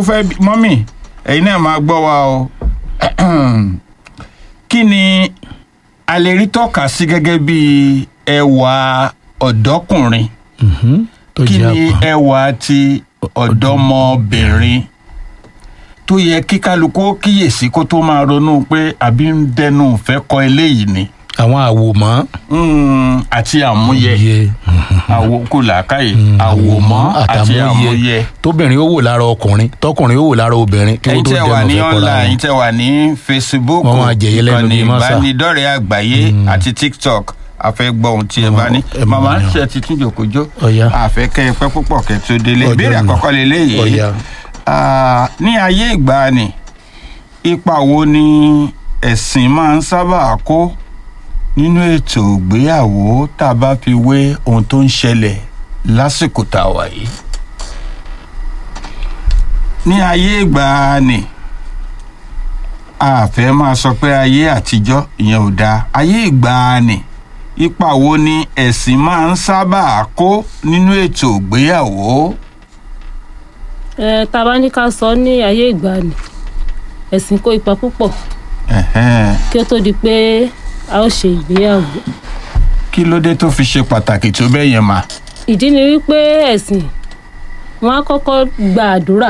fẹ́ bí- mọ́mì ẹ̀yin náà máa gbọ́ wa o kí ni a lè rí tọ́ka sí gẹ́gẹ́ bí ẹwà ọ̀dọ́kùnrin Mhm. tó kí jẹ́ ni àpọ́n. ẹwà ti ọ̀dọ́mọbìnrin tó yẹ kí kálukú ó kíyèsí kó tó máa ronú pé àbí ń dẹnu fẹ́ kọ eléyìí ni àwọn àwòmọ́. Mm, àti àmúyẹ Yẹ. Mhm. àwòkù làákàyè Mm, àwòmọ́ àti àmúyẹ. tóbìnrin ó wò lára ọkùnrin tọkùnrin ó wò lára obìnrin kí ẹ̀yin wọ́n tó tẹ́ wà dẹnu ní fẹ́ kọ́ra online ẹ̀yin wọn. tẹ́ wà ní facebook Wọ́n máa jẹ̀yẹ́ lẹ́nu ìkànnì bíi mọ́sà. ìbánidọ́rẹ̀ẹ́ àgbáyé àti tiktok a fẹ́ gbọ́ ohun tí ẹ bá ní ẹ máa màmá yàn. ṣe ti tún jòkójó Ọ̀yá. àfẹ́ kẹ́ ẹ pẹ́ púpọ̀ kẹ́ tó délé Ọjọ́ ìbéèrè mi. àkọ́kọ́ leléyìí Ọ̀yá. Ah, ní ayé ìgbàanì ipa wo ni ẹ̀sìn máa ń sábà kó nínú ètò ìgbéyàwó tá a bá fi wé ohun tó ń ṣẹlẹ̀ lásìkò tá a wà yìí ní ayé ìgbàanì a fẹ́ máa sọ pé ayé àtijọ́ ìyẹn ò dáa ayé ìgbàanì ipa wo ni ẹ̀sìn máa ń sábà kó nínú ètò ìgbéyàwó. ẹ tá a bá ní ká sọ ní ayé ìgbàanì ẹ̀sìn kó ipa púpọ̀ Ẹ̀hẹ́n. kí ó tó di pé a ó ṣe ìgbéyàwó kí ló dé tó fi ṣe pàtàkì tó bẹ́ẹ̀ yẹn mà. ìdí ni wípé ẹ̀sìn wọn á kọ́kọ́ gba àdúrà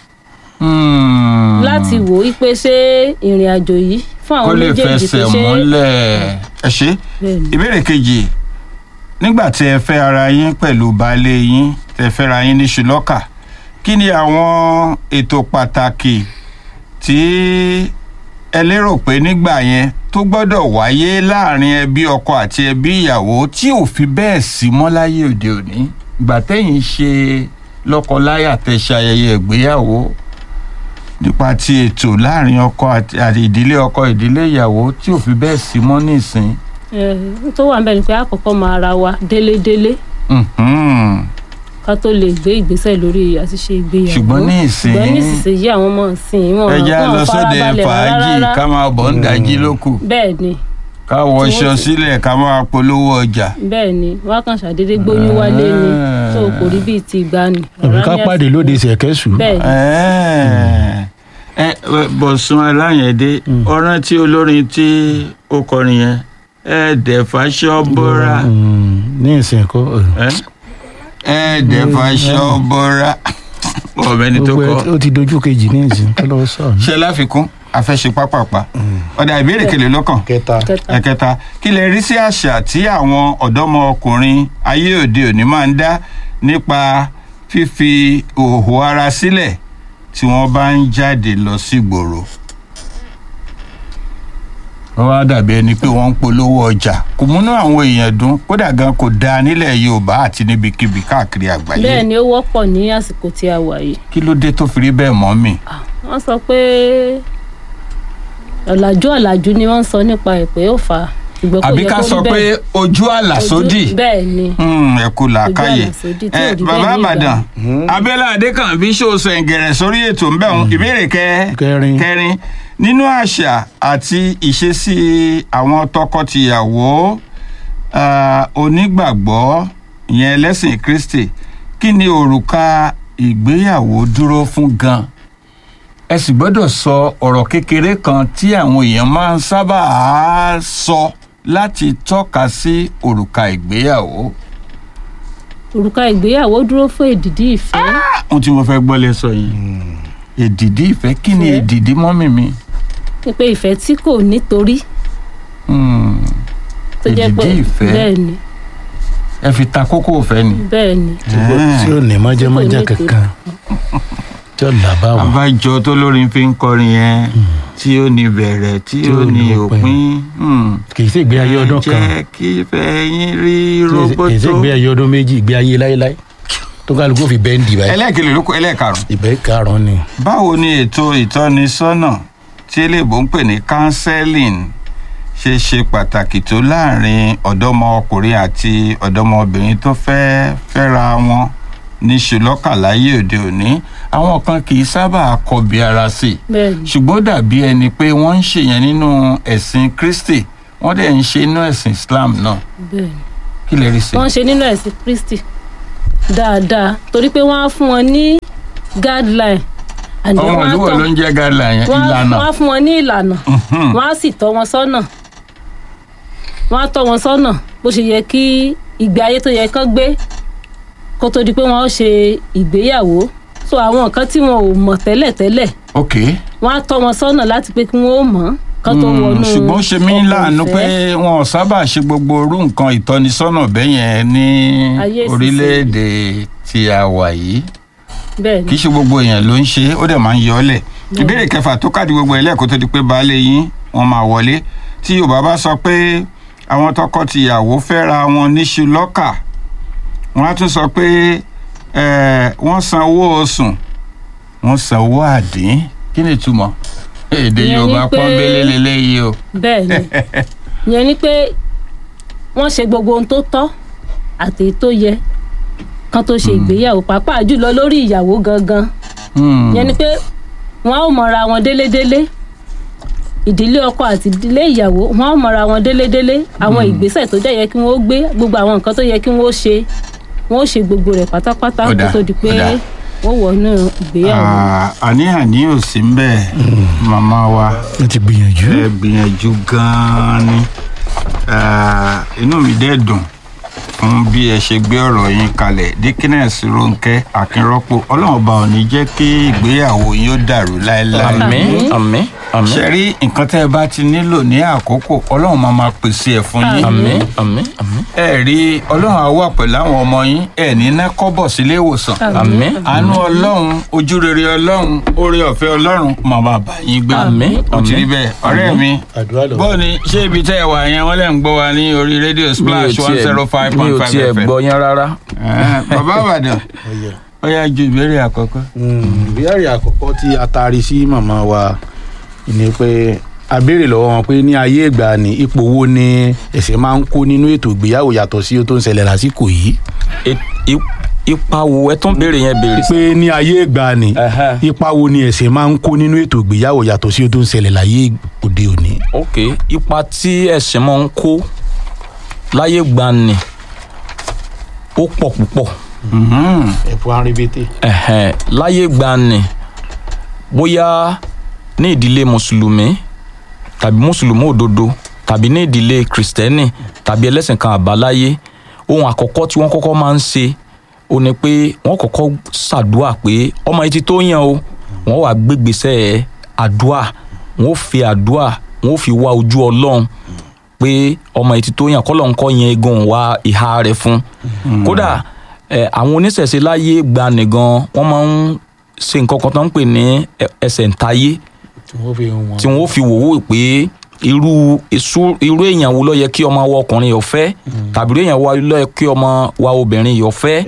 Hmm. láti wò ó pé ṣé ìrìn àjò yìí fún kó àwọn lè méjèèjì fẹsẹ̀ pé ṣé múlẹ̀. ẹ ṣe Bẹ́ẹ̀ni. ìbéèrè kejì nígbà tí ẹ fẹ́ ara yín pẹ̀lú baálé yín tẹ fẹ́ ra yín ní ṣùlọ́kà kí ni àwọn ètò pàtàkì tí ẹ lérò pé nígbà yẹn tó gbọ́dọ̀ wáyé láàrin ẹbí ọkọ àti ẹbí ìyàwó tí ò fi bẹ́ẹ̀ sí mọ́ láyé òde òní ìgbà tẹ́yìn ṣe lọ́kọláya tẹ ṣe ayẹyẹ ìgbéyàwó nípa ti ètò láàrin ọkọ àti àti ìdílé ọkọ ìdílé ìyàwó tí ò fi bẹ́ẹ̀ sí mọ́ nísìn. ẹ tó wà níbẹ̀ ni pé àkọ́kọ́ máa ra wa délédélé Mhm. ká tó lè gbé ìgbésẹ̀ lórí àti ṣe ìgbéyàwó ṣùgbọ́n ní ìsìn ṣùgbọ́n ní ìsinsìnyí àwọn ọmọ ìsìn wọn ẹja wọn lọ sóde farabalẹ̀ fàájì rárá. ká máa bọ̀ ń dájí lókù bẹ́ẹ̀ ni ká wọṣọ Tí wọ́n ti- sílẹ̀ ká máa polówó ọjà. bẹ́ẹ̀ ni wọ́n á kàn ṣàdédé gbóyún wálé ni Ah. tó kò rí bíi ti ìgbani. àbí ká Rárá ní pàdé lóde ṣẹ̀kẹ́sù. bẹ́ẹ̀ ni Ẹ́ẹ̀. ẹ ẹ, Bọ̀sún Aláyẹ̀dé ọ̀ràn tí olórin tí ó kọrin yẹn ẹ̀ẹ́dẹ̀fàṣọ́ bọ́ra Mm, ní ìsìn kọ́ ẹ̀ẹ́dẹ̀fàṣọ́ bọ́ra ọ̀bẹ́ni tó gbogbo kọ. ẹ- ó ti dojú kejì ní ìsìn kí ló sọ. ṣe láfikún afẹ́ṣe pápápá ọ̀dà ìbéèrè kele lọ́kàn kẹta. kẹta ẹ̀kẹta kí lè rí sí àṣà tí àwọn ọ̀dọ́mọkùnrin ayé òde òní máa ń dá nípa fífi òhò ara sílẹ̀ tí wọ́n bá ń jáde lọ sígboro. wọ́n wá dàbí ẹni pé wọ́n ń polówó ọjà kò múnú àwọn èèyàn dùn kódà gan kò dáa nílẹ̀ yorùbá àti níbikíbi káàkiri àgbáyé bẹ́ẹ̀ ni ó wọ́pọ̀ ní àsìkò tí a wà yìí kí ló dé tó fi rí bẹ́ẹ̀ mọ́ mi. wọ́n sọ pé ọ̀làjú ọ̀làjú ni wọ́n ń sọ nípa ẹ̀ pé ó fà á ṣùgbọ́n kò àbí yẹ ká kó rí sọ pé bẹ́ẹ̀. ojú àlà Ojú- sódì. bẹ́ẹ̀ ni Hmm, ẹ kú làákàyè Ojú ọ̀nà sódì tí ẹ ò rí bàbá bẹ́ẹ̀ ní àbàdàn abẹ́lẹ̀ adékànbí ṣòṣọ ẹ̀ǹgẹ̀rẹ̀ sórí ètò ń bẹ̀rùn ìbéèrè kẹ- Kẹrin. kẹrin nínú àṣà àti ìṣesí àwọn tọkọtìyàwó ah, onígbàgbọ́ ìyẹn ẹlẹ́sìn kristi kí ni òrùka ìgbéyàwó dúró fún gan ẹ sì gbọ́dọ̀ sọ ọ̀rọ̀ kékeré kan tí àwọn èèyàn máa ń sábà á sọ láti tọ́ka sí òrùka ìgbéyàwó. òrùka ìgbéyàwó dúró fún èdìdí ìfẹ́ ohun tí mo fẹ́ gbọ́ lẹ sọ yìí èdìdí ìfẹ́ kí ni Ìfẹ́. èdìdí mọ́mì mi pé ìfẹ́ tí kò nítorí Hmm, tó jẹ́ pé èdìdí ìfẹ́ bẹ́ẹ̀ ni ẹ fi ta kókó ìfẹ́ ni. bẹ́ẹ̀ ni tí ó ní mọ́jẹ́mọ́jẹ́ Tí kò ní kankan tí ó là bá wọn. àbájọ tó lórin fi ń kọrin yẹn tí ó ní bẹ̀rẹ̀ tí Tí ó ó ní ní òpin. òpin. Hmm. kì í sì gbé ayé ọdún kan jẹ́ kí ìfẹ́ yín rí kì í sì roboto. gbé ayé ọdún méjì gbé ayé láéláé tó kálukú fi bẹ́ẹ̀ ń dì báyìí. ẹlẹ́ẹ̀kejì ló kọ ẹlẹ́ẹ̀karùn-ún. ìbẹ́ karùn-ún ni. báwo ni ètò ìtọ́nisọ́nà tí eléèbó ń pè ní counseling ṣe ṣe pàtàkì tó láàrin ọ̀dọ́mọkùnrin àti ọ̀dọ́mọbìnrin tó fẹ́ fẹ́ra wọn ní ṣùlọ́kà láyé òde òní àwọn kan kì í sábà kọbi ara sí i bẹ́ẹ̀ ni ṣùgbọ́n ó dàbí ẹni pé wọ́n ń ṣèyẹn nínú ẹ̀sìn kristi wọ́n dẹ̀ ń ṣe inú ẹ̀sìn islam náà bẹ́ẹ̀ ni kí lè rí sí i. wọ́n ṣe nínú ẹ̀sìn kristi dáadáa torí pé wọ́n á fún wọn ní guideline And then ọmọ wọ́n á olúwo tọ́- ló ń jẹ́ guideline yẹn wọ́n á- ìlànà wọ́n á fún wọn ní ìlànà wọ́n á sì tọ́ wọn sọ́nà wọ́n á tọ́ wọn sọ́nà bó ṣe yẹ kí ìgbé ayé tó yẹ kán gbé kó tó di pé wọ́n ó ṣe ìgbéyàwó so àwọn nǹkan tí wọn ò mọ̀ tẹ́lẹ̀tẹ́lẹ̀ ok wọ́n á tọ́ wọn sọ́nà láti pé kí wọ́n ó mọ̀ kán tó Mm, wọnú ṣùgbọ́n ó ṣe mí ọkọ̀ láàánú ìfẹ́. pé wọn ò sábà ṣe gbogbo orú nǹkan ìtọ́nisọ́nà bẹ́yẹn ní Ayé ìsinsìnyí. orílẹ̀-èdè tí a wà yìí bẹ́ẹ̀ kì ni í ṣe gbogbo èèyàn ló ń ṣe é, ó dẹ̀ máa ń yọ ọ́ lẹ̀ ìbéèrè kẹfà tó káàdì gbogbo ẹ̀ lẹ́ẹ̀kọ́ tó di pé baálé yín wọ́n máa wọlé tí yorùbá bá sọ pé àwọn tọkọ-tìyàwó fẹ́ra wọn níṣu lọ́kà wọ́n á tún sọ pé eh, wọ́n san owó oṣù wọ́n san owó àdín kí ni ìtumọ̀ èdè Ìyẹn ni yorùbá pé- pọ́nbélé lélẹ́yìí o. bẹ́ẹ̀ ni ìyẹn ni pé wọ́n ṣe gbogbo ohun tó tọ́ àti èyí tó yẹ kán tó ṣe ìgbéyàwó pàápàá jùlọ lórí ìyàwó gangan Hmm. ìyẹn ni pé wọ́n á mọ̀ra wọn délédélé ìdílé ọkọ àti ìdílé ìyàwó wọ́n á mọ̀ra wọn délédélé àwọn ìgbésẹ̀ tó jẹ́ yẹ kí wọ́n ó gbé gbogbo àwọn nǹkan tó yẹ kí wọ́n ó ṣe wọ́n ó ṣe gbogbo rẹ̀ pátápátá Ó kó dáa, tó di pé ó dáa. wọ́n wọnú ìgbéyàwó. Ah, àní-àní ò sí ń bẹ́ẹ̀ màmá wa wọ́n ti gbìyànjú. ẹ gbìyànjú gan-an ni Ah, inú mi dẹ́ dùn fún bí ẹ ṣe gbé ọ̀rọ̀ yín kalẹ̀ dikines ronke akínrọ́pò ọlọ́run ọba ò ní jẹ́ kí ìgbéyàwó yín ó dàrú láéláé àmín àmín àmín ṣe rí nǹkan tẹ́ ẹ bá ti nílò ní àkókò ọlọ́run máa máa pèsè ẹ̀ fún yín àmín àmín àmín ẹ rí ọlọ́run á wà pẹ̀lú àwọn ọmọ yín ẹ ní ná kọ́bọ̀ sílé ìwòsàn àmín àánú ọlọ́run ojú rere ọlọ́run oore ọ̀fẹ́ ọlọ́run màmá bá yín gbé Àmín, ó ti rí àmín, bẹ́ẹ̀ ọ̀rẹ́ mi àdúrà lọ. bọ́ọ̀ ni ṣé ibi tẹ́ ẹ wà yẹn wọ́n lè ń gbọ́ wa ní orí rédíò mi ò splash one tiẹ̀ zero five mi point ò five tiẹ̀ fm gbọ́ yẹn rárá bàbá àbàdàn ó yá ju ìbéèrè àkọ́kọ́. ìbéèrè àkọ́kọ́ tí a taari sí màmá wa ni pé a béèrè lọ́wọ́ wọn pé ní ayé ìgbà ni ipò wo ni ẹ̀sìn máa ń kó nínú ètò ìgbéyàwó yàtọ̀ sí ohun tó ń ṣẹlẹ̀ lásìkò yìí. E- i- ipa wo ẹ tún béèrè yẹn béèrè sí. pé ní ayé ìgbà ni Ẹhẹ́. ipa wo ni ẹ̀sìn máa ń kó nínú ètò ìgbéyàwó yàtọ̀ sí ohun tó ń ṣẹlẹ̀ láyé òde òní. ok ipa tí ẹ̀sìn máa ń kó láyé gbani ó pọ̀ púpọ̀ ẹ̀fọ́ arìnbẹ́tẹ̀. ẹ̀hẹ̀n, láyé gbani bóyá ní ìdílé mùsùlùmí tàbí mùsùlùmí òdodo tàbí ní ìdílé kìrìsìtẹ́nì tàbí ẹlẹ́sìn kan àbáláyé ohun àkọ́kọ́ tí wọ́n kọ́kọ́ máa ń ṣe ó ní pé wọ́n kọ́kọ́ ṣàdúà pé ọmọ yìí ti tó yàn o wọ́n wàá gbégbèsè àdúà wọ́n ó fi àdúà wọ́n ó fi wá ojú ọlọ́run pé ọmọ yìí ti tó yàn kọ́lọ́n kọ́ yẹn egun wá ìhà rẹ̀ fún kódà ẹ, àwọn oníṣẹ̀ṣe láyé gbani gan wọ́n máa ń ṣe nǹkan kan tó ń pè ní ẹ- ẹsẹ̀ ntayé tí wọ́n fi wọn. tí wọ́n fi wòwò pé irú iṣu- irú èèyàn wo ló yẹ kí ọmọ wa ọkùnrin yọ fẹ́ tàbí irú èèyàn wo ló yẹ kí ọmọ wa obìnrin yọ fẹ́.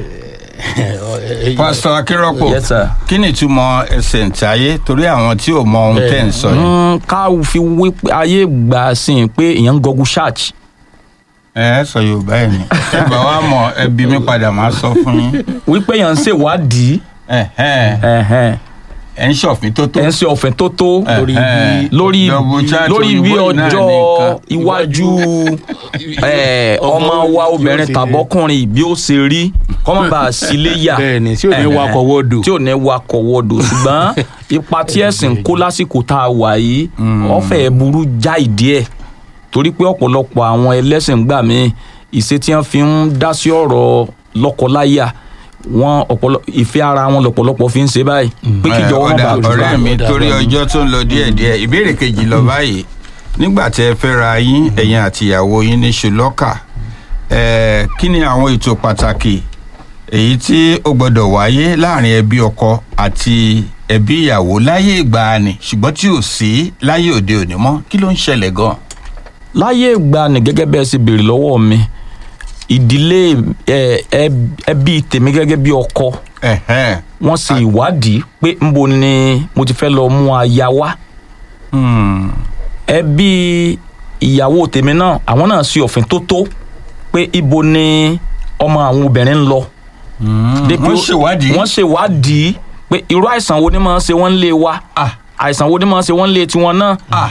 pásítọ̀ akínrọ́pò Yes, sir. kí ni ìtumọ̀ ẹsẹ̀ ntayé torí àwọn tí ò mọ ohun tẹ́ ń sọ yìí. Mm, ká fi wí pé ayé gbà sí i pé èèyàn ń gọgú search ẹ ẹ sọ yorùbá ẹ ní ẹ bá wa mọ ẹbí mi padà máa sọ fún yín wípé èèyàn ń ṣèwádìí ẹ ẹ ẹ̀hẹ̀n, ẹ ń ṣọ̀fin tó tó. ẹ̀ ń ṣe ọ̀fẹ́ tó tó lórí bí lórí double chat lórí bí òyìnbó yìí náà ọjọ́ nìkan. iwájú ẹ̀, ọmọ wa obìnrin tàbọ́kùnrin bí ó ṣe rí kọ́mọ̀ bá a sílé yà bẹ́ẹ̀ni tí ò ní Ẹ̀hẹ̀n. wakọ̀ wọ́ọ̀dù. tí ò ní wakọ̀ wọ́dọ̀ ṣùgbọ́n ipa tí ẹ̀sìn ń kó lásìkò tá a wà yìí ọ̀fẹ́ burú já ìdí ẹ̀ torí pé ọ̀pọ̀lọpọ̀ àwọn ẹlẹ́sìn gbà mí ìṣe tí wọ́n fi ń dá sí ọ̀rọ̀ lọ́kọláya wọn ọ̀pọ̀lọ ìfẹ́ ara wọn lọ́pọ̀lọpọ̀ fi ń ṣe báyìí pé Ẹ, kíjọ wọn ọ̀dà bá ọ̀rẹ́ mi ọ̀dà, torí ọ̀dà. ọjọ́ tó ń lọ díẹ̀díẹ̀ ìbéèrè kejì lọ báyìí nígbà tí ẹ fẹ́ ra yín ẹ̀yin àti ìyàwó yín ní ṣùlọ́kà ẹ̀, kí ni àwọn ètò pàtàkì èyí tí ó gbọ́dọ̀ wáyé láàrin ẹbí ọkọ àti ẹbí ìyàwó láyé ìgbàanì ṣùgbọ́n tí ò sí láyé òde òní mọ́ kí ló ń ṣẹlẹ̀ gan. láyé ìgbà ni gẹ́gẹ́ bẹ́ẹ̀ sì béèrè lọ́wọ́ mi ìdílé ẹ, ẹ- ẹbí tèmi gẹ́gẹ́ bí ọkọ Ẹ̀hẹ́n. wọ́n ṣe ìwádìí pé ńbo ni mo ti fẹ́ lọ mú aya wá Hmm. ẹbí ìyàwó tèmi náà àwọn náà ṣe òfin tó tó pé ibo ni ọmọ àwọn obìnrin ń lọ. Dé pé wọ́n ó- ṣèwádìí. wọ́n ṣèwádìí pé irú àìsàn wo ni máa ń ṣe wọ́n lé wa Ah. àìsàn wo ni máa ń ṣe wọ́n lé tiwọn náà. Ah.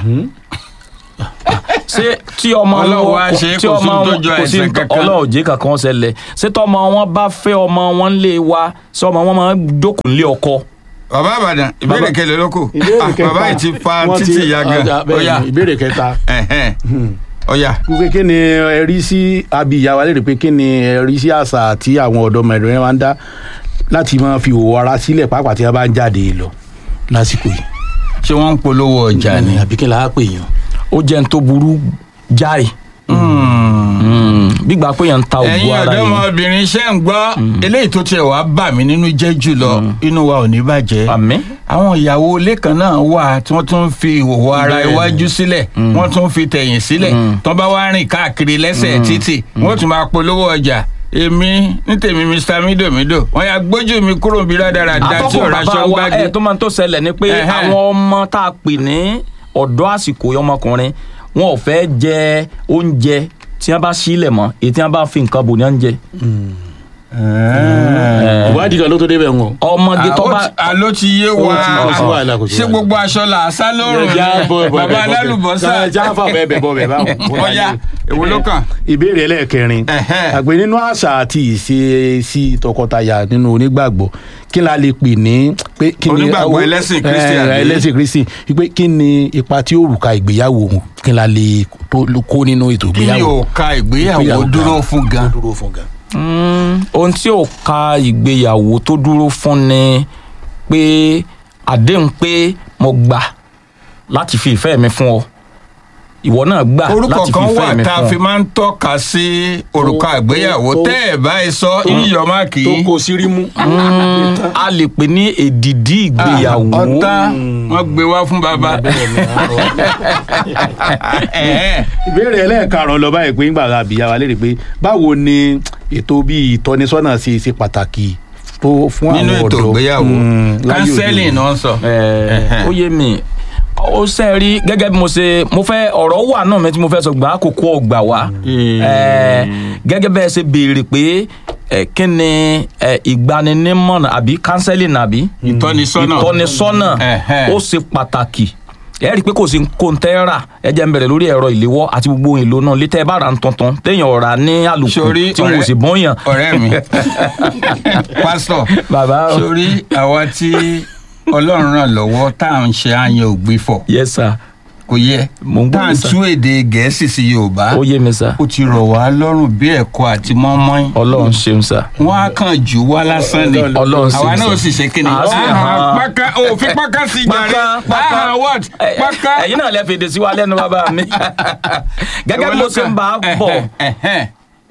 ṣé tí ọmọ Ọlọ́run wá wọn ṣe tí kò sí ọmọ tó wọn jọ kò sí àìsàn kankan. ọlọ́run jẹ́ kankan ṣẹlẹ̀ ṣé tọ́mọ wọn bá fẹ́ ọmọ wọn lé wa ṣé ọmọ wọn máa ń jókòó lé ọkọ bàbá àbàdàn ìbéèrè Bàbá- kẹlẹ ló kù ìbéèrè Ah, kẹta bàbá yìí ti fa wọ́n títì ya gan ọjà, bẹ́ẹ̀ ọ̀yà ni, ìbéèrè kẹta ẹ̀hẹ́n, ọ̀yà wípé kí ni ẹ rí sí abi ìyá wa lérè pé kí ni ẹ rí sí àṣà tí àwọn ọ̀dọ́ mẹ́rin máa ń dá láti máa fi òwò ara sílẹ̀ pàápàá tí wọ́n bá ń jáde lọ lásìkò yìí. ṣé wọ́n ń polówó ọjà ni. àbí kí n láá pè yàn. ó jẹ́ n tó burú jáì gbígbà pé yẹn ń ta ògùn ẹ̀yin ara yìí ọ̀dọ́mọbìnrin ṣe ń gbọ́ eléyìí tó tiẹ̀ wá bà mí nínú jẹ́ jùlọ inú wa ò ní bàjẹ́ àmì àwọn ìyàwó ilé kan náà wà tí wọ́n tún fi ìhòòhò ara Bẹ́ẹ̀ni. iwájú sílẹ̀ wọ́n tún fi tẹ̀yìn sílẹ̀ tó bá wá rìn káàkiri lẹ́sẹ̀ títì wọ́n tún máa polówó ọjà èmi ní tèmi mr midomido wọ́n yà gbójú mi kúrò bí rádaràda tí atọ́kùn ọ̀rá bàbá aṣọ wa gbági ẹ̀ tó máa ń tó ṣẹlẹ̀ ni pé Ẹ̀hẹ́. àwọn ọmọ tá a pè ní ọ̀dọ́ àsìkò yìí ọmọkùnrin wọn ò fẹ́ jẹ oúnjẹ tí wọ́n bá sílẹ̀ mọ́ èyí tí wọ́n bá fi nǹkan bò ní oúnjẹ. ìwádìí kan ló tó débẹ̀ wọn. ọmọge tó bá àló ti yé wa Ó ti- kò sí wàhálà, kò sí ṣé wàhálà. gbogbo aṣọ là á sá lọ́rùn ni bàbá alálùbọ́sà jáfà bẹ́ẹ̀ bẹ́ẹ̀ bọ́ bẹ́ẹ̀ báwọn. ọ̀yà èwo ló kàn. ìbéèrè ẹlẹ́ẹ̀kẹrin Ẹ̀hẹ́. àgbẹ̀ nínú àṣà àti ìṣe sí tọkọtaya nínú onígbàgbọ́ kí la lè pè ní pé kí ni Onígbàgbọ́ ẹlẹ́sìn Kristi Eh, àbí? ẹlẹ́sìn kristi pé kí ni ipa tí òrùka ìgbéyàwó kí la lè tó- kó nínú ètò kí ni ìgbéyàwó. òòka ìgbéyàwó Ìgbéyàwó dúró gan. fún gan. dúró fún gan. Mm, ohun tí ò ka ìgbéyàwó tó dúró fún ni pé àdéhùn pé mo gbà láti fi ìfẹ́ mi fún ọ ìwọ náà gbà orúkọ láti fi kan ìfẹ́ wà mi tá a fún fi ọ. máa ń tọ́ka sí òrùka Tó- ìgbéyàwó tó- tẹ́ ẹ̀ báyìí sọ yíyọ máàkì tó kó sírí mú. Mm, a lè pè ní èdìdí ìgbéyàwó ọ̀tá wọ́n gbé wá fún bàbá. Ẹ̀hẹ́n. ìbéèrè ẹlẹ́ẹ̀karùn-ún lọ báyìí pé ńgbà àbíyá wa léèrè pé báwo ni ètò bíi ìtọ́nisọ́nà ṣe ṣe pàtàkì tó fún àwọn nínú ọ̀dọ́ ètò ìgbéyàwó Mm, láyé òde kánsẹ́lì òní. náà sọ. Ẹ, Ẹ̀hẹ́n. ó yé mi ó sẹ́ rí gẹ́gẹ́ bí mo ṣe mo fẹ́ ọ̀rọ̀ wà náà mi tí mo fẹ́ sọ gbà á kókó ọgbà wá Ẹ, gẹ́gẹ́ bẹ́ẹ̀ ṣe béèrè pé ẹ, kí ni ẹ, ìgbaninímọ̀ràn àbí counseling àbí ìtọ́nisọ́nà. ìtọ́nisọ́nà Ẹ̀hẹ́n. ó ṣe pàtàkì ẹ rí i pé kò sí kóńtẹ́rà ẹ jẹ́ ń bẹ̀rẹ̀ lórí ẹ̀rọ ìléwọ́ àti gbogbo ohun èlò náà létẹ́ bá ra ń tuntun téèyàn ọ̀rà ní àlùkù sórí tí wọn ò sì bọ́yàn. ọ̀rẹ́ mi pásítọ̀ bàbá o. sórí àwa tí ọlọ́run ràn lọ́wọ́ tá à ń ṣe àyàn ògbìfọ̀ yes sir kò yẹ Mò ń gbọ́ tá à ń yín, sir. tú èdè gẹ̀ẹ́sì sí yorùbá ó yé mi sir ó ti rọ̀ wá lọ́rùn bí ẹ̀kọ́ àti mọ́mọ́ín ọlọ́run ṣeun sir. wọ́n á kàn jù wá lásán ni Ọlọ́run sì àwa ń náà sọ. ó sì ṣe kíni. À á sì Ahàn, hàn. pákà òfin pákà sí jàre Pákà, pákà. Ahàn, what Ẹ- pákà. ẹ̀yin náà lè fèdè sí wa lẹ́nu bàbá mi. gẹ́gẹ́ bí mo ṣe ń bá a bọ̀ Ẹ̀hẹ́n.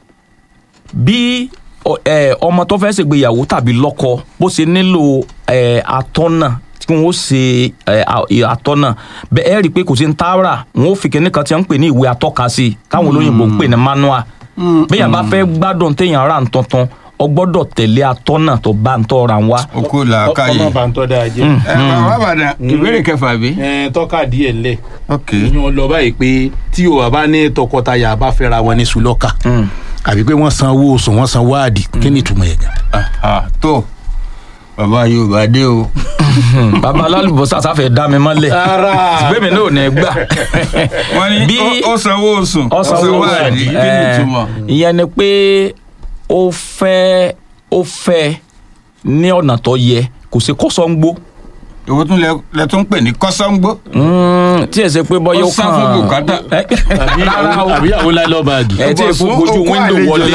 bí ọ- ẹ, ọmọ tó fẹ́ ṣègbéyàwó tàbí lọ́kọ bó ṣe nílò ẹ, atọ́nà tí wọ́n ó ṣe ẹ, a- ì- atọ́nà bẹ́ẹ̀ ẹ rí i pé kò sí ń tààrà wọ́n ó fi kíní kan tí wọ́n ń pè ní ìwé atọ́ka sí i káwọn olóyìnbó ń pè ní manual bẹ́ẹ̀ bá fẹ́ gbádùn téèyàn rà ń tuntun ọ gbọ́dọ̀ tẹ̀lé atọ́nà tó bá ń tọ́ ra ń wá. o kò làákàyè. ọmọ bá ń tọ́ dáa jẹ́. ẹ bàbá bàdàn ìbéèrè kẹfà bí. ẹ tọ́ka díẹ̀ ńlẹ̀ ok ìyún lọ báyìí pé tí o bá ní tọkọtaya bá fẹ́ra wọn ní sùlọ́kà Mm. àbí pé wọ́n san owó oṣù wọ́n san wáàdì kí ni ìtumọ̀ yẹn gan. Aha, tó bàbá yorùbá dé o. bàbá alálùbọ́sà sáfẹ́ dá mi mọ́lẹ̀ Rárá. gbẹ̀mí náà ò ní gbà. wọ́n ní Bí- ó- ó sanwó oṣù ó ọsàn sanwó owó àdí kí ni ẹ, ìtumọ̀. ìyẹn ni pé ó fẹ́ ó fẹ́ ní ọ̀nà tó yẹ kò sí kọ́sọ́ngbó èwo tún lẹ lẹ tún pè ní kọ́sọ́ngbó. Mm, tí ẹ ṣe pé bọ́yọ̀ Ó sá fún bùkátà. Ẹ, rárá o àbí àwọn láìlọ́ báàgì. ẹ tí èfó gbójú wíńdò wọlé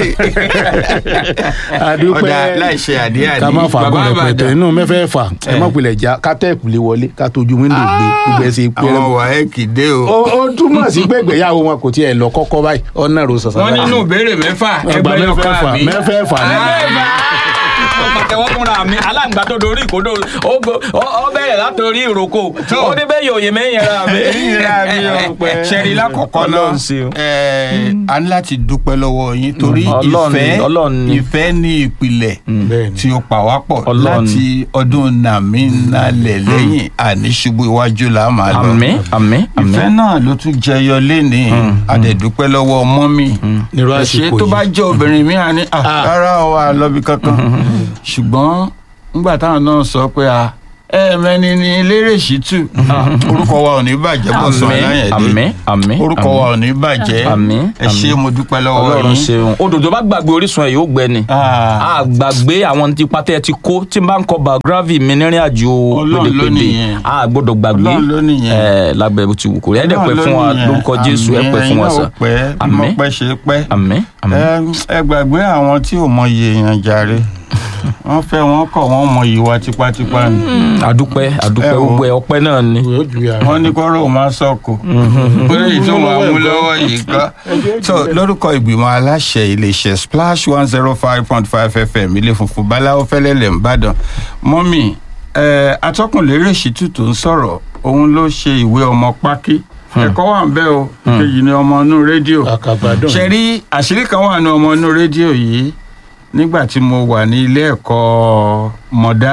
ọ̀dà láì ṣe àdí àdí. ká má fàgọ́ Bàbá rẹpẹtẹ Ìbàdàn, inú mẹ́fẹ́ fà ẹ má pilẹ̀ já ká tẹ́ẹ̀kù lé wọlé ká tójú wíńdò gbé gbogbo ẹ̀ ṣe pé àwọn wàhẹ́ẹ̀kì dé o. ó ó túmọ̀ sí pé ìgbéyàwó wọn kò tiẹ̀ lọ kọ́kọ́ báyìí ọ̀nà ro sọ̀sọ̀ wọ́n nínú ìbéèrè mẹ́fà Ọgbà ẹgbẹ́ yóò ká mẹ́fẹ̀ẹ̀fà, mi. mẹ́fẹ̀ẹ̀fà ni. pàtẹ́wọ́ fúnra mi aláǹgbá tó dorí ìkódó ó gbó- ó- ó bẹ̀rẹ̀ látòrí ìrókò Tó. ó ní bẹ́ẹ̀ yòòyè mẹ́yìn ra mi. ìyíra mi o ṣẹ́rí lákọ̀ọ́kọ́ náà Ọlọ́run ṣeun. ẹ̀, a ní láti dúpẹ́ lọ́wọ́ yín torí Ọlọ́run ni, ìfẹ́ Ọlọ́run ni. ìfẹ́ ní ìpìlẹ̀ bẹ́ẹ̀ ni tí ó pa wá pọ̀ Ọlọ́run ni. láti ọdún nàmí nalẹ̀ lẹ́yìn àníṣubú iwájú là á máa lọ. àmín àmín àmín ìfẹ́ náà ló tún jẹyọ lénìí adẹ̀dúpẹ́ lọ́wọ́ mọ́mì nírú ṣé àsìkò tó bá yìí jẹ́ obìnrin mi à ní "Ah, Ah. rárá o à lọ́bi kankan ṣùgbọ́n nígbà táwọn náà sọ pé a ẹ mẹni ni eléré ṣìtú orúkọ wa ò ní bàjẹ́ bọ́ sọ àmín aláyẹ̀dé àmín àmín orúkọ wa ò ní bàjẹ́ Àmín, ẹ ṣé àmín. mo dúpẹ́ lọ́wọ́ ọlọ́run yín ṣeun òdòdó bá gbàgbé orísun ẹ̀ yóò gbẹ ni Ah. a gbàgbé àwọn tipa tẹ́ ẹ ti kó tí n bá ń kọ biography mi nírìn àjò Ọlọ́run ló pédépédé nìyẹn. a gbọ́dọ̀ gbàgbé Ọlọ́run ló nìyẹn. ẹ lágbẹ́ bó ti wù kó rí ẹ dẹ̀ pẹ́ fún wa lórúkọ jésù ẹ pẹ́ fún wa sà pẹ́ Àmín. mọ́ pẹ́ ṣe pẹ́ àmín àmín ẹ ẹ gbàgbé àwọn tí ò mọyì èèyàn jàre wọ́n fẹ́ wọ́n kọ̀ wọ́n mọyì wa tipátipá ni adúpẹ́ adúpẹ́ Ẹ wo. gbogbo ẹ ọpẹ́ náà ni yóò ju yàrá. wọ́n ní kọ́rọ̀ ò máa sọ̀kò bóyá èyí tó máa mú lọ́wọ́ yìí kọ́. so lórúkọ ìgbìmọ̀ aláṣẹ iléeṣẹ́ splash one zero five point five fm ilé funfun báláwo fẹ́lẹ́lẹ̀ ńbàdàn mọ́mì ẹ̀ atọ́kùnlérè ṣìtú tó ń sọ̀rọ̀ òun ló ṣe ìwé ọmọ pákí ẹ̀kọ́ wà ń bẹ̀ o kejì ni ọmọ inú rédíò àkàgbàdàn. ṣe rí àṣírí kan wà ní ọmọ inú rédíò yìí nígbà tí mo wà ní ilé ẹ̀kọ́ mọ̀dá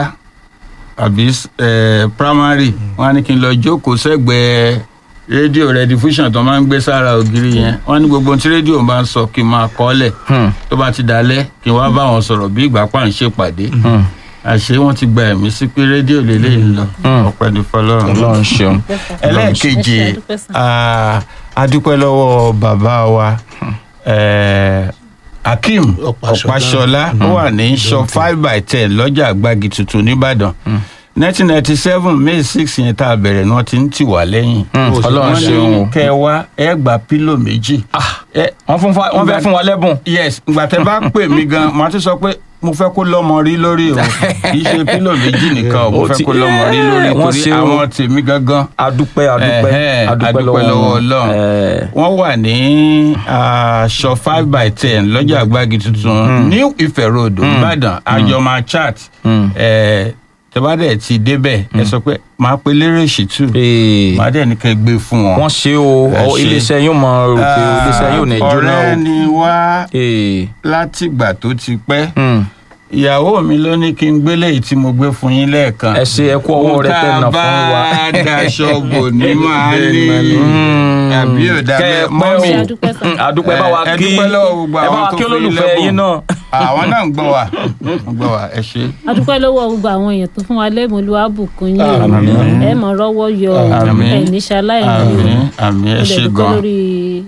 àbí eh, primary wọn á ní kí n lọ jókòó sẹ́gbẹ̀ẹ́ rédíò redifusion tó máa ń gbé sára ògiri yẹn wọn ní gbogbo ohun tí rédíò bá ń sọ kí n máa kọ́ lẹ̀ Hmm, tó bá ti dalẹ̀ kí n wá bá wọn sọ̀rọ̀ bí ìgbà pa ń ṣèpàdé hmm, àṣé wọn ti gba ẹ̀mí sí pé rédíò lélẹ́yìn lọ Hmm. ọ̀pẹ ní fọlọ́run ọlọ́run ṣeun ẹlẹ́ẹ̀kejì Ẹ ṣé, adúpẹ́ sà. ah, adúpẹ́ lọ́wọ́ bàbá wa eh, akeem Ọ̀páṣọlá. ọ̀páṣọlá ó wà ní shop five by ten lọ́jà àgbàgì tuntun nìbàdàn nineteen ninety seven may six yẹn tá a bẹ̀rẹ̀ ni wọ́n ti ń tì wá lẹ́yìn Hmm, ọlọ́run wọ́n ṣeun ní o kẹ́ ẹ wá ẹ gba pílò méjì ẹ wọ́n fún fa- wọ́n fẹ́ fún wa lẹ́bùn yes ìgbà tẹ́ bá pè mí gan màá tún sọ pé mo fẹ́ kó lọ́mọ rí lórí o kì í ṣe pílò méjì nìkan o mo Ó fẹ́ ti- kó lọ́mọ rí lórí Wọ́n torí ṣe o. àwọn tèmi gangan adúpẹ́ adúpẹ́ Ẹ̀hẹ́n, adúpẹ́ lọ́wọ́ wọn. Ọlọ́run Eh, wọ́n wà ní shop five by ten lọ́jà àgbàgì tuntun new Ife Road Ìbàdàn àjọmọ̀ chat hmm. tẹ́bàdẹ̀ ti débẹ̀ ẹ sọ pé máa pe lérè ṣìtú Eh, máa dẹ̀ ní kẹ́ gbé fún wọn. wọ́n ṣe o Ẹ ọ, ṣe. iléeṣẹ́ yóò mọ rò pé iléeṣẹ́ yóò ní jóná ọ̀rẹ́ o. ni wá Eh, látìgbà tó ti pẹ́ hmm. ìyàwó mi ló ní kí n gbélé yìí tí mo gbé fún yín lẹ́ẹ̀kan. ẹ ṣe ẹ kú ọwọ́ rẹ tẹ̀ nà fún wa. tá a bá daṣọ bò ní máa ní Hmm. àbí ò dá Kẹ́ ẹ bẹ́ẹ̀ pẹ́ mọ́mì Ṣé adúpẹ́ sà. Hmm, adúpẹ́ bá wa ẹ kí dúpẹ́ lọ́wọ́ gbogbo ẹ bá àwọn wa tó kí fi olólùfẹ́ lẹ́bùn. yín náà. àwọn náà ń gbọ́ wa ń gbọ́ wa ẹ ṣe. adúpẹ́ lọ́wọ́ gbogbo àwọn èèyàn tó fún wa lẹ́bùn olúwàbùkún yín o Àmín. ẹ mọ̀ rọ́wọ́ yọ Àmín. ẹ̀ ní ṣaláìní o àmì àmì ẹ mo dẹ̀ ṣe dúpẹ́ gan. lórí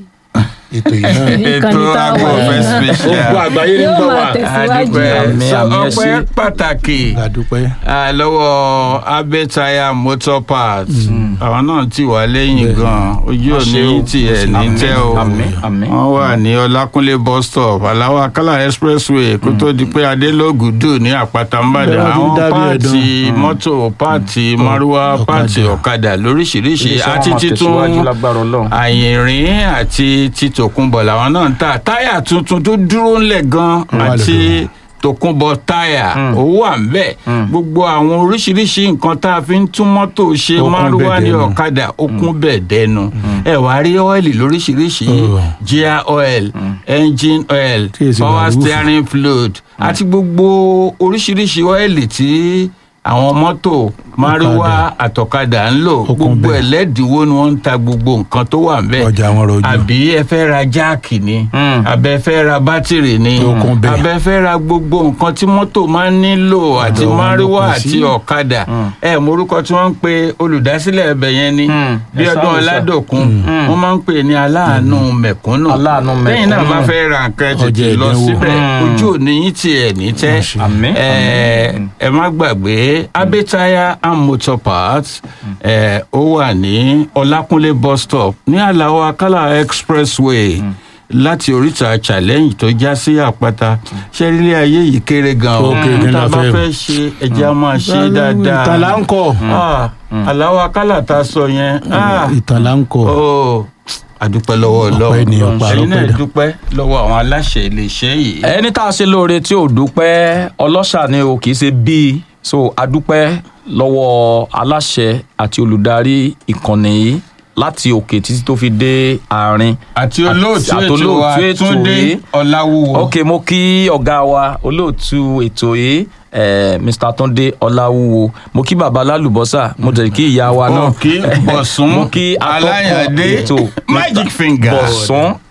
ètò yìí náà. ìkànnì ètò tá a wà agbófẹ́ yìí. special. gbogbo àgbáyé ní yóò gbọ́ máa wa. tẹ̀síwájú adúpẹ́ Àmín, sọ àmín, ẹ ọpẹ́ ṣé. pàtàkì àdúpẹ́. ah, lọ́wọ́ abẹ́taya motor parts àwọn náà ti wà lẹ́yìn gan ojú òní yìí ti ẹ̀ ní tẹ́ o àmín àmín. wọ́n wà ní ọlákúnlé bus stop aláwọ̀ akálà expressway kó tó di pé adélógùdù ní àpáta ńbàdàn Bẹ́ẹ̀ wọ́n àwọn fi ń dábìí páàtì ẹ̀dán. mọ́tò páàtì márúwá ọ̀kadà. páàtì ọ̀kadà lóríṣiríṣi Iléeṣẹ́ wọn àti máa tẹ̀síwájú títún lágbára Ọlọ́run. àyìnrín àti títòkunbọ̀ làwọn náà ń tà táyà tuntun tó dúró ńlẹ̀ gan wà àti lọ́dọ̀ tòkunbọ̀ táyà owó à ń bẹ̀ gbogbo àwọn oríṣiríṣi nǹkan tá a fi ń tún mọ́tò ṣe Ó kún márúwá bẹ́ẹ̀ ní dẹnu. ọ̀kadà ó kún bẹ́ẹ̀ dẹnu ẹ wá rí ọ́ìlì lóríṣiríṣi Oh. gear oil engine oil Tí èsì power bàrúfù. steering fluid àti gbogbo oríṣiríṣi ọ́ìlì tí àwọn mọ́tò márúwá àtọ̀kadà ń lò Ó kún gbogbo bẹ́ẹ̀. ẹlẹ́dínwó ni wọ́n ń ta gbogbo nǹkan tó wà ń bẹ̀ ọjà wọn rọjò. àbí ẹ fẹ́ ra jáàkì ni Mm. àbẹ fẹ́ ra bátìrì ni Tó kún bẹ́ẹ̀. àbẹ fẹ́ ra gbogbo nǹkan tí mọ́tò máa ń nílò àti wọn ló márúwá kún àti sí. ọ̀kadà ẹ morúkọ tí wọ́n ń pe olùdásílẹ̀ ẹbẹ̀ yẹn ni Mm. bí Ẹ ọdún sáwọ sá. ọládòkun wọ́n máa ń pè ní aláàánú mẹ̀kúnnù Aláàánú lẹ́yìn náà mẹ̀kúnnù. bá fẹ́ ra nǹkan ẹ tètè Ọjà lọ ìdánwò. síbẹ̀ Mm. ojú òní yín tiẹ̀ ní tẹ́ Àmín, ẹ àmín. ẹ má gbàgbé abẹ́táyà and motor parts ẹ ó wà ní ọlákúnlé bus stop ní àlàó akálà expressway láti oríta challenge tó já sí àpáta ṣẹ́rílẹ̀ ayé yìí kéré gan o Ó kéré gan tá a la bá fẹ́. fẹ́ ṣe ẹ̀jẹ̀ a máa ṣe dáadáa ìtàn là ń kọ. Ah, àlàó akálà tá a sọ yẹn ah, ìtàn là ń kọ. ó àdúpẹ́ lọ́wọ́ Ọpẹ́ ni, ọlọ́run ọpẹ́ ẹ̀yin náà àrọ́pẹ́ dà. dúpẹ́ lọ́wọ́ àwọn aláṣẹ iléeṣẹ́ yìí. ẹni tá a ṣe lóore tí ò dúpẹ́ ọlọ́ṣà ni o kì í ṣe bíi so adúpẹ́ lọ́wọ́ aláṣẹ àti olùdarí ìkànnì yìí láti òkè títí tó fi dé àárín. àti olóòtú àti ètò wa olóòtú ètò túndé yìí. ọláwúwo. ok mo kí ọ̀gá wa olóòtú ètò yìí eh, mr tunde ọláwúwo mo kí baba lálùbọ́sà mo jẹ́ kí ìyá wa náà òkè bọ̀sùn mo kí atọ́kùn aláyàndé ètò magic finger. bọ̀sùn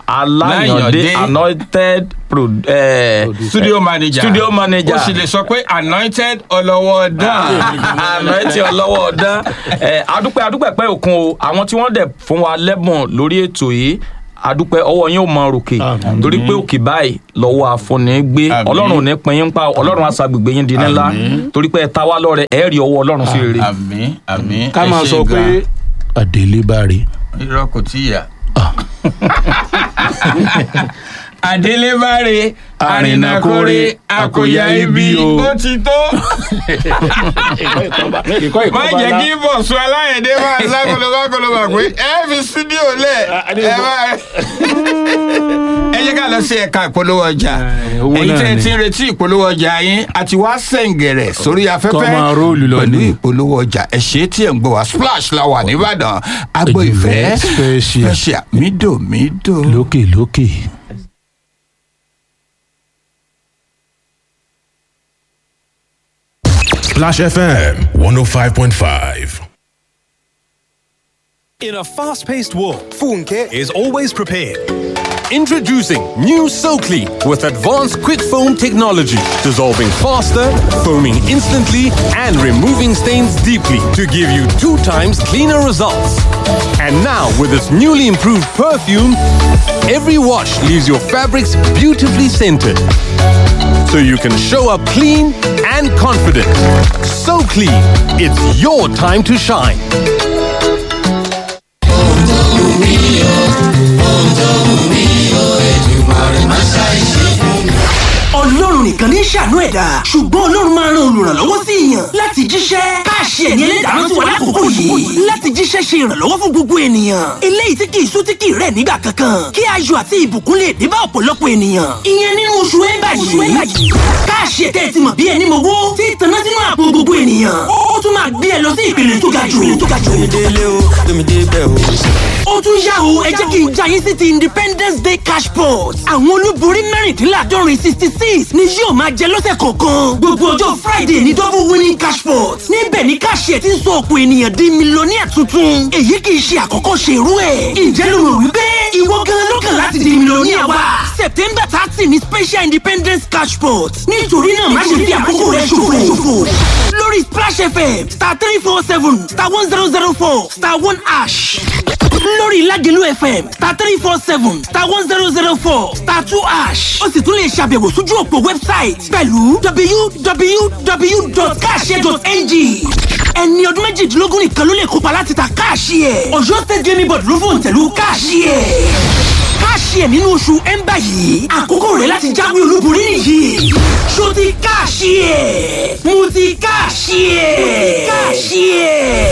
aláyàndé Láyàndé. anointed pro, eh, studio manager studio manager. ó sì lè sọ pé anointed ọlọ́wọ́ dán anointing ọlọ́wọ́ ọ̀dán ẹ̀ adúpẹ́ adúpẹ́ pẹ́ òkun o àwọn tí wọ́n dẹ̀ fún wa lẹ́bùn lórí ètò yìí adúpẹ́ ọwọ́ yín ò mọ ròkè Àmín. torí pé òkè báyìí lọ́wọ́ àfọ̀nì gbé Àmín. ọlọ́run ò ní pin yín pa ọlọ́run àṣàgbègbè yín di ńlá Àmín. torí pé ẹ ta wá lọ́rẹ ẹ rí ọwọ́ ọlọ́run sí rere. àmín àmín ká ẹ máa ṣé sọ pé gan. àdélébáre irọ́ kò tí ì yá. adélébáre àrìnàkórè àkòyà ibi ó ti tó. má jẹ́ kí bọ̀sùn aláyẹ̀dé máa sá kolobákolobà pé ẹ fi sídíò lẹ̀ ẹ máa ẹ jẹ́ ká lọ sí ẹ̀ka ìpolówó ọjà owó èyí náà tẹ́ ẹ ni. ti ń retí ìpolówó ọjà yín àti wá sẹ̀ǹgẹ̀rẹ̀ sórí afẹ́fẹ́ Kọ́ máa róòlù lọ pẹ̀lú ni. ìpolówó ọjà ẹ ṣe tí ẹ̀ ń gbọ́ wá splash la wà nìbàdàn agbo Ìfẹ́ ìfẹ́ special. special mídò mídò. lókè lókè. Splash FM 105.5. In a fast paced world, Funke is always prepared. Introducing new SoClean with advanced quick foam technology, dissolving faster, foaming instantly, and removing stains deeply to give you two times cleaner results. And now, with its newly improved perfume, every wash leaves your fabrics beautifully scented. So you can show up clean and confident. So clean, it's your time to shine. ọlọ́run nìkan ní ṣàánú ẹ̀dá ṣùgbọ́n ọlọ́run máa ran olùrànlọ́wọ́ sí èèyàn láti jíṣẹ́ káàṣì ẹ̀ní ẹlẹ́dàá tí wà lákòókò yìí láti jíṣẹ́ ṣe ìrànlọ́wọ́ fún gbogbo ènìyàn eléyìí tí kì í sú tí kì í rẹ̀ nígbà kankan kí ayọ̀ àti ìbùkún lè dé bá ọ̀pọ̀lọpọ̀ ènìyàn ìyẹn nínú oṣù ẹ̀ńbà yìí káàṣì ẹ̀tẹ́ ti mọ̀ bí ẹni mowó tí ìtànná sínú àpò gbogbo ènìyàn ó tún máa gbé ẹ lọ sí ìpele tó ga jù tó ga jù ó tún yá o ẹ jẹ́ kí n já yín sí ti independence day cash pot àwọn olúborí mẹ́rìndínláàdọ́rin sixty six ni yóò máa jẹ lọ́sẹ̀ kọ̀ọ̀kan gbogbo ọjọ́ friday ní double winning cash pot níbẹ̀ ni káàṣì ẹ̀ ti ń sọ ọ̀pọ̀ ènìyàn di mílíọ̀nìyà tuntun èyí kì í ṣe àkọ́kọ́ ṣe irú ẹ̀ ǹjẹ́ ló rò wípé ìwọ gan ló kàn láti di mílíọ̀nìyà wa september thirty ni special independence cash pot nítorí náà má ṣe fi àkókò rẹ ṣòfò lórí splash fm star three four seven star one zero zero four star one ash lórí Lágelú FM star three four seven star one zero zero four star two ash ó sì tún lè ṣàbẹ̀wò sójú òpó wẹ́bsáìtì pẹ̀lú www.cash.ng ẹni ọdún méjìdínlógún nìkan ló lè kópa láti ta káàṣì ẹ̀ Ọ̀yọ́ state gaming board ló fòun tẹ̀lú káàṣì ẹ̀ káàṣì ẹ̀ nínú oṣù ẹ̀ńbà yìí àkókò rẹ̀ láti jáwé olúborí nìyí ṣó ti káàṣì ẹ̀ mo ti káàṣì ẹ̀ káàṣì ẹ̀.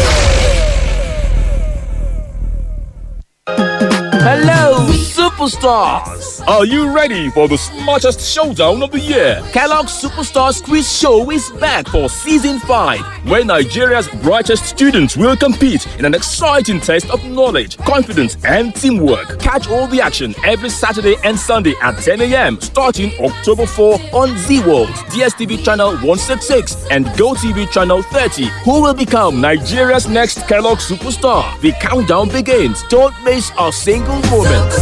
Hello, superstars! Are you ready for the smartest showdown of the year? Kellogg's Superstars Quiz Show is back for season 5, where Nigeria's brightest students will compete in an exciting test of knowledge, confidence, and teamwork. Catch all the action every Saturday and Sunday at 10 a.m. starting October 4 on Z World, DSTV channel 166, and GoTV channel 30. Who will become Nigeria's next Kellogg superstar? The countdown begins. Don't miss a single moment.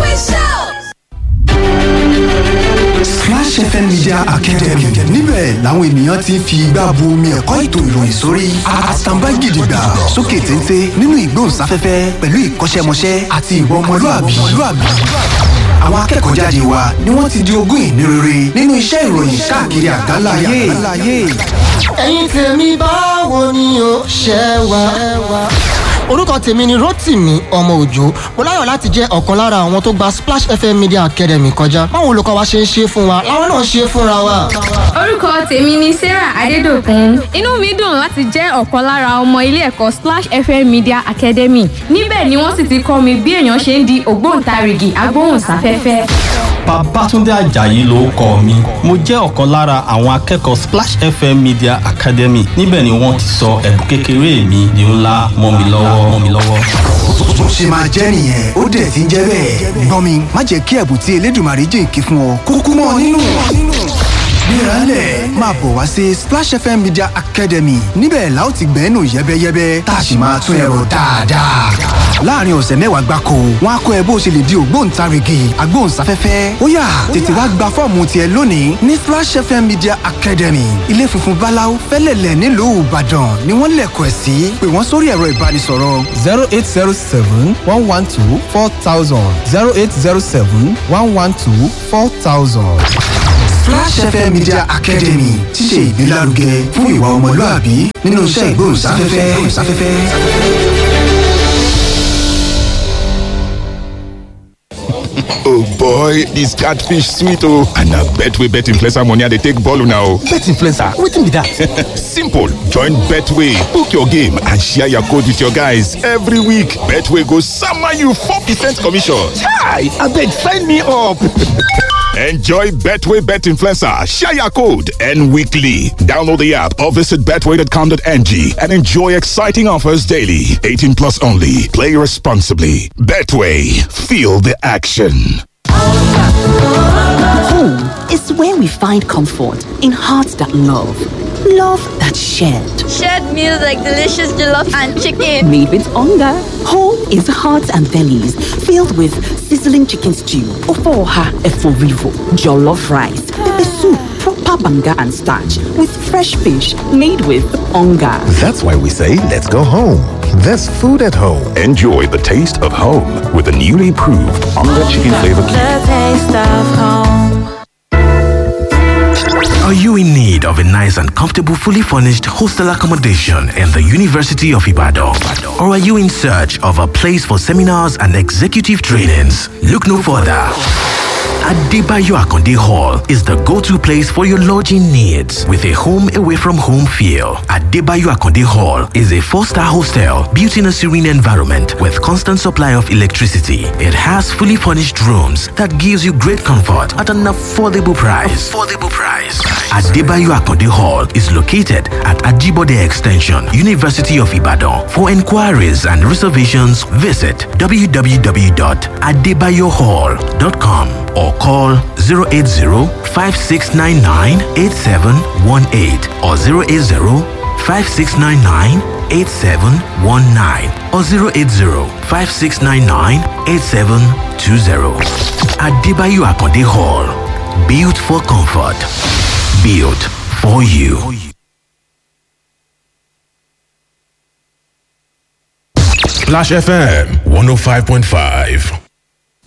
Splash FM Media Academy níbẹ̀ làwọn ènìyàn ti ń fi igbá bu omi ẹ̀kọ́ ètò ìròyìn sórí àtàǹbá gidigba sókè téńté nínú ìgbóhùnsáfẹ́fẹ́ pẹ̀lú ìkọ́ṣẹ́mọṣẹ́ àti ìwà ọmọlúàbí. Àwọn akẹ́kọ̀ọ́ jáde wa ni wọ́n ti di ogún ìní rere nínú iṣẹ́ ìròyìn káàkiri àgbáńlá ayé. ẹ̀yin tèmi báwo ni o ṣe wà. orúkọ tèmi ni rotimi ọmọ òjò mo láyọ̀ láti jẹ́ ọ̀kan lára àwọn tó gba splash fm media academy kọjá báwo olùkọ́ wa ṣe ń ṣe fún wa làwọn náà ṣe fúnra wa. orúkọ tèmi ni sarah adédọkùn inú mi dùn láti jẹ́ ọ̀kan lára ọmọ ilé ẹ̀kọ́ splash fm media academy níbẹ̀ ni wọ́n sì ti kọ́ mi bí èèyàn ṣe ń di ògbóǹtarìgì agbóhùnsáfẹ́fẹ́. Babátúndé Àjàyí ló kọ mi. Mo jẹ́ ọ̀kan lára àwọn akẹ́kọ̀ọ́ Splash FM Media Academy. Níbẹ̀ ni wọ́n ti sọ ẹ̀bùn kékeré mi di ńlá mọ́ mi lọ́wọ́ mọ́ mi lọ́wọ́. Bó ṣe máa jẹ́ nìyẹn ó dẹ̀ ti ń jẹ́ bẹ́ẹ̀. Gbọ́n mi má jẹ́ kí ẹ̀bùn tí Elédùmarè jìnkí fún ọ kúkú mọ́ nínú. gbéralẹ̀ máa bọ̀ wá sí splash fm media academy níbẹ̀ la ó ti gbẹ́nu yẹ́bẹ́yẹ́bẹ́ tá a sì máa tún ẹ̀rọ dáadáa. láàrin ọ̀sẹ̀ mẹ́wàá gbáko wọn á kọ́ ẹ bó o ṣe lè di ògbóǹtarìgì agbóhùnsáfẹ́fẹ́ ó yá tètè wá gba fọ́ọ̀mù tiẹ̀ lónìí ní splash fm media academy ilé funfun báláú fẹ́lẹ̀lẹ̀ nílùú ìbàdàn ni wọ́n lẹ̀kọ̀ ẹ̀ sí pé wọ́n sórí ẹ̀rọ ìbánisọ̀rọ̀ zero eight zero seven one one two four thousand zero eight zero seven one one two four thousand. Flash FM Media Academy ti ṣe ìgbélárugẹ fún ìwà ọmọlúàbí nínú iṣẹ́ ìgbóhùnsáfẹ́fẹ́. oh boy dis catfish sweet oh and na betway bet influencer money i dey take ball una o. bet influencer wetin be that. simple join betway book your game and share your code with your guys every week betway go sama you four percent commission. chai abeg sign me up. Enjoy Betway Bet Influencer, share your code, and weekly. Download the app or visit betway.com.ng and enjoy exciting offers daily. 18 plus only. Play responsibly. Betway, feel the action. Home is where we find comfort in hearts that love, love that shared. Shared meals like delicious jollof and chicken. Made with hunger. Home is hearts and bellies filled with sizzling chicken stew, ofoha eforivo, jollof rice, pepper soup, proper banga and starch with fresh fish made with hunger. That's why we say let's go home. There's food at home. Enjoy the taste of home with the newly improved Onga Chicken Flavor Cube. The taste of home. Are you in need of a nice and comfortable, fully furnished hostel accommodation in the University of Ibadan? Or are you in search of a place for seminars and executive trainings? Look no further. Adebayo Akonde Hall is the go-to place for your lodging needs with a home away from home feel. Adebayo Akonde Hall is a four-star hostel built in a serene environment with constant supply of electricity. It has fully furnished rooms that gives you great comfort at an affordable price. Affordable price. Adebayo Akonde Hall is located at Ajibode Extension, University of Ibadan. For inquiries and reservations, visit www.adebayohall.com or call 080-5699-8718 or 080-5699-8719 or 080-5699-8720. Adebayo Akonde Hall. Built for comfort. Built for you. Splash FM 105.5.